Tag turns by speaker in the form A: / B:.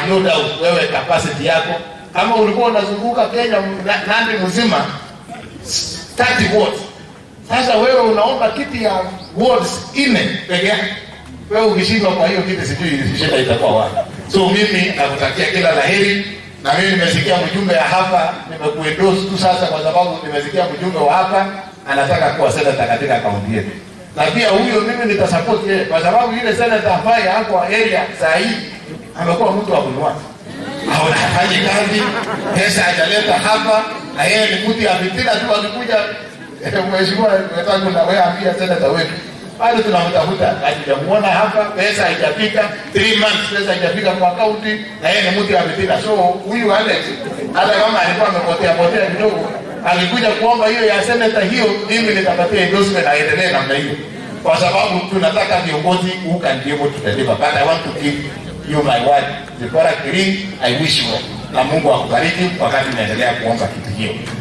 A: no doubt wewe capacity yako kama ulikuwa unazunguka Kenya na- Nandi mzima 30 wards. Sasa wewe unaomba kiti ya wards nne peke yake. Wewe ukishindwa kwa hiyo kiti, sijui shida itakuwa wapi. So mimi nakutakia kila laheri, na mimi nimesikia mjumbe ya hapa, nimekuendorse tu sasa kwa sababu nimesikia mjumbe wa hapa anataka kuwa senator katika kaunti yetu, na pia huyo mimi nitasupport yeye kwa sababu yule senator ambaye hapo area saa hii amekuwa mtu wa kununua haona hafanyi kazi, pesa hajaleta hapa, na yeye ni mtu ya fitina tu. Akikuja eh, mheshimiwa wenzangu, na wewe ambia senata wetu bado tunamtafuta, hatujamuona hapa, pesa haijafika, three months pesa haijafika kwa akaunti, na yeye ni mtu ya fitina. So huyu Alex hata kama alikuwa amepotea potea kidogo, alikuja kuomba hiyo ya senata, hiyo mimi nitapatia endorsement, aendelee namna hiyo, kwa sababu tunataka viongozi who can be able to deliver, but I want to give you my word. Zipora Kirin, I wish you well. Na Mungu akubariki wakati unaendelea kuomba kitu hiyo.